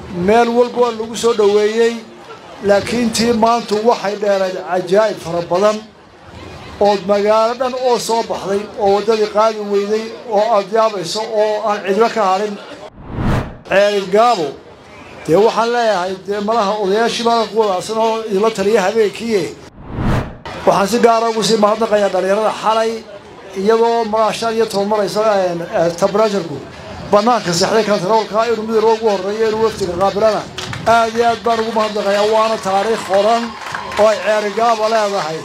meel walba waa lagu soo dhoweeyey laakiin tii maantu waxay dheerayd cajaa'ib fara badan ood magaalo dhan oo soo baxday oo waddadii qaadi weyday oo aad yaabayso oo aan cidlo ka hadhin ceelgaabo dee waxaan leeyahay dee malaha odayaashii baa ku wadaacsan oo idinla taliya habeenkiie waxaan si gaara ugu sii mahadnaqayaa dhallinyarada xalay iyadoo malaha shan iyo toban maraysa tabarajarku bannaanka seexday kantaroolka inuu midowba ugu horreeyo inuu waftiga qaabilana aad iyo aad baan ugu mahadnaqayaa waana taariikh qoran oo ay ceerigaaba leedahay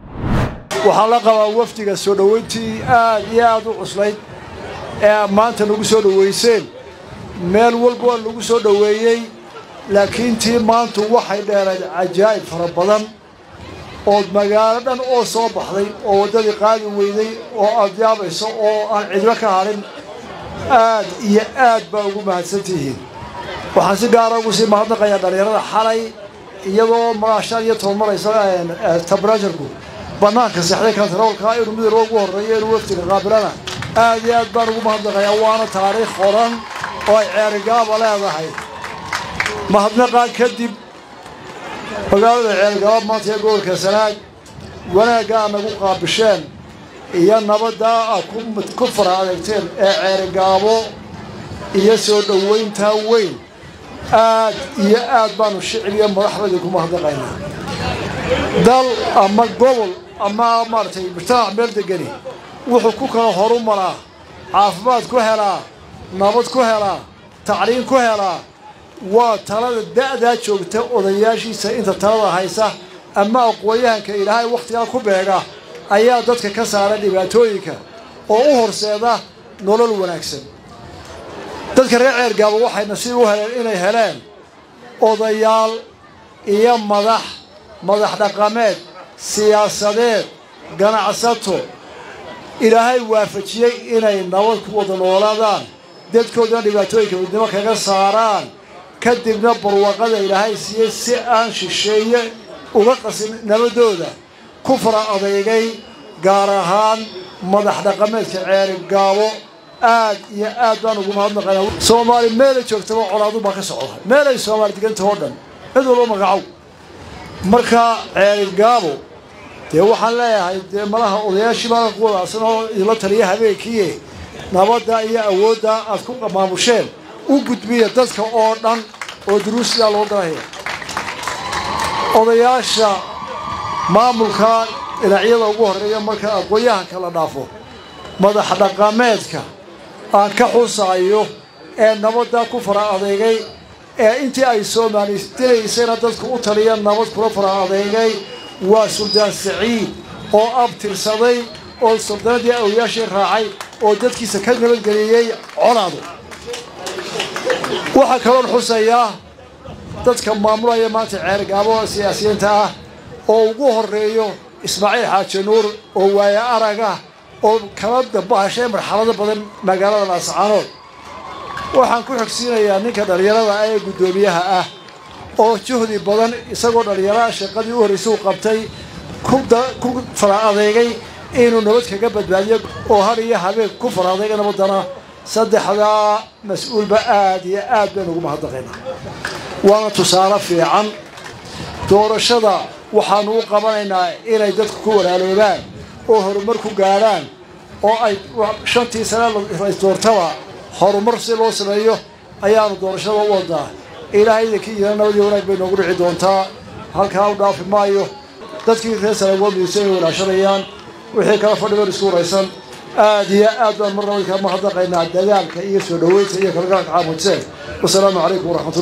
waxaan la qabaa wafdiga soo dhoweyntii aad iyo aad u cuslayd ee maanta nagu soo dhoweyseen meel walba waa lagu soo dhoweeyey laakiin tii maantu waxay dheerayd cajaa'ib fara badan ood magaalo dhan oo soo baxday oo waddadii qaadi weyday oo aad yaabayso oo aan cidlo ka hadhin aad iyo aad baa ugu mahadsantihiin waxaan si gaara ugu sii mahadnaqayaa dhallinyarada xalay iyadoo malaha shan iyo toban maraysa tabarajarku bannaanka seexday kantaroolka inuu midowba ugu horreeyo inuu waftiga qaabilana aad iyo aad baan ugu mahadnaqayaa waana taariikh qoran oo ay ceerigaaba leedahay mahadnaqaan kadib magaalada ceelgaaba maanta ee gobolka sanaag wanaagga aad nagu qaabisheen iyo nabaddaa aad ku fara adeegteen ee ceerigaabo iyo soo dhoweyntaa weyn aad iyo aad baanu shicib iyo madaxbadii ku mahadnaqaynaa dal ama gobol ama maaragtay mujtamac meel degani wuxuu ku kala horu maraa caafimaad ku helaa nabad ku helaa tacliin ku helaa waa talada da'daa joogta odayaashiisa inta talada haysa ama aqoon-yahanka ilaahay wakhtigaa ku beega ayaa dadka ka saara dhibaatooyinka oo u horseeda nolol wanaagsan dadka reer ceergaaba waxay nasiib u heleen inay heleen odayaal iyo madax madax dhaqameed siyaasadeed ganacsato ilaahay waafajiyey inay nabad ku wada noolaadaan dadkoodana dhibaatooyinka midnimo kaga saaraan kadibna barwaqada ilaahay siiyey si aan shisheeye uga qasin nabadooda ku fara adeygay gaar ahaan madax dhaqameedka ceeri gaabo aad iyo aad baan ugu mahadnaqaynaa soomaali meelay joogtaba colaadu baa ka socda meelay soomaali diganta oo dhan cid walba magacow marka ceeri gaabo dee waxaan leeyahay dee malaha odayaashii baa ku wadaacsan oo idinla taliya habeenkiie nabadda iyo awoodda aad ku maamusheen u gudbiya dadka oo dhan oo duruusiyaa loo galaya odayaasha maamulka dhinacyada ugu horreeya marka aqoon-yahanka la dhaafo madax dhaqameedka aan ka xusaayo ee nabadda ku fara adeegay ee intii ay soomaalidilaysayna dadku u taliya nabad kula fara adeegay waa suldaan saciid oo abtirsaday oo suldaanadii awliyaashii raacay oo dadkiisa ka nabadgeliyey colaadu waxaa kaloon xusayaa dadka maamulaya maanta ceergaabo siyaasiyiinta ah oo ugu horeeyo ismaaciil xaaji nuur oo waaye aragah oo kala dabahashay marxalado badan magaalada laascaanood waxaan ku xogsiinayaa ninka dhallinyarada ah ee guddoomiyaha ah oo juhdi badan isagoo dhallinyaraha shaqadii u horraysay u qabtay ku fara adeegay inuu nabad kaga badbaadiyo oo har iyo habeen ku fara adeega nabaddana saddexdaa mas-uulba aad iyo aad baynu ugu mahadnaqaynaa waana tusaale fiican doorashada waxaanu u qabanaynaa inay dadku ku walaaloobaan oo horumar ku gaadhaan oo ay shantii sane rais doortaba horumar si loo sameeyo ayaanu doorashada u wadaa ilaahay idinkii yidana nabadii wanaag bay noogu dhici doontaa halkaa u dhaafi maayo dadkii reer sanagoomiyuusa inay walaashanayaan wixii kala fadhiban isku waraysan aad iyo aad baan mar nabadkaa mahadnaqaynaa dadaalka iyo soo dhoweynta iyo kalgaalka caamudseen wasalaamu calaykum waraxmatullah